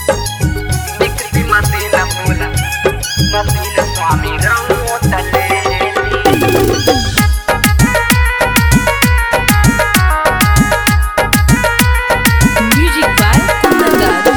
Dixie Martina Mula, Martina Swami Ramotale. Music by Kundan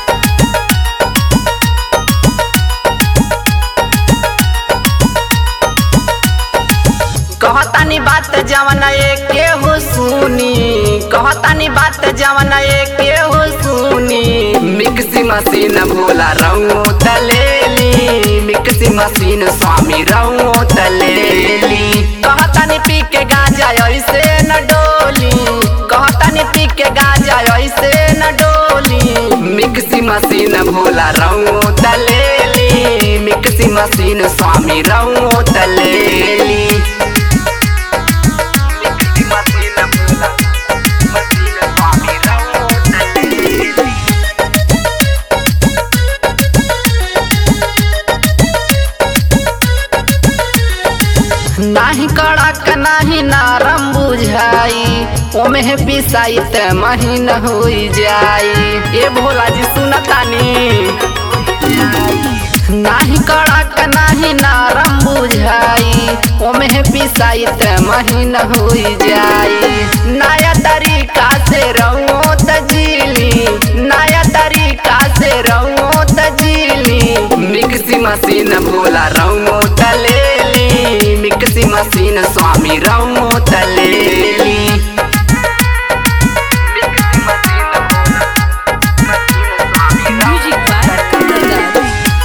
कहतानी बात जवन एके हो सुनी कहतानी बात जवन एके हो सुनी मिक्सी मशीन भोला रंगो तलेली मिक्सी मशीन स्वामी रंगो तलेली कहतानी पी के गाजा ऐसे न डोली कहतानी पी के गाजा ऐसे न डोली मिक्सी मशीन भोला रंगो तलेली मिक्सी मशीन स्वामी रंगो तलेली Mixi Martina Mula, Martina Swami Ramotale. नाही कड़क नाही नरम बुझाई ओमे है पिसाई त महीन होई जाई ए भोला जी सुनतानी नाही कड़क नाही नरम बुझाई ओमे है पिसाई त महीन होई जाई नया तरीका से रहो तजीली नया तरीका से रहो तजीली मिक्सी मशीन भोला रहो तलेली मिक्सी मशीन स्वामी रहो तलेली मिक्सी मशीन भोला मशीन स्वामी Music by Kundan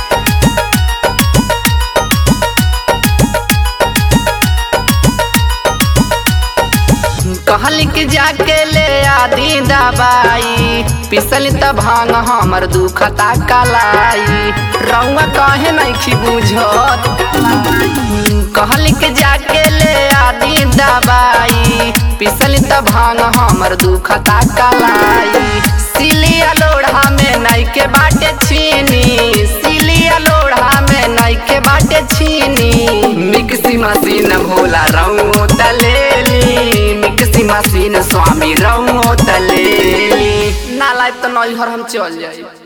कहल कि जाके ले आदि दबाई पिसल त भांग हमर दुखता कलाई रउआ कहे नहीं बुझत कहल कि जाके ले आदि दबाई पिसल त भांग हमर दुखता कलाई सिलिया लोढ़ा में नाई के बाटे छीनी सिलिया लोढ़ा में नाई के बाटे छीनी मिक्सी मशीन भोला रंगो तलेली मिक्सी मशीन स्वामी रंगो तलेली ना लाइफ तो नैहर हम चल जाई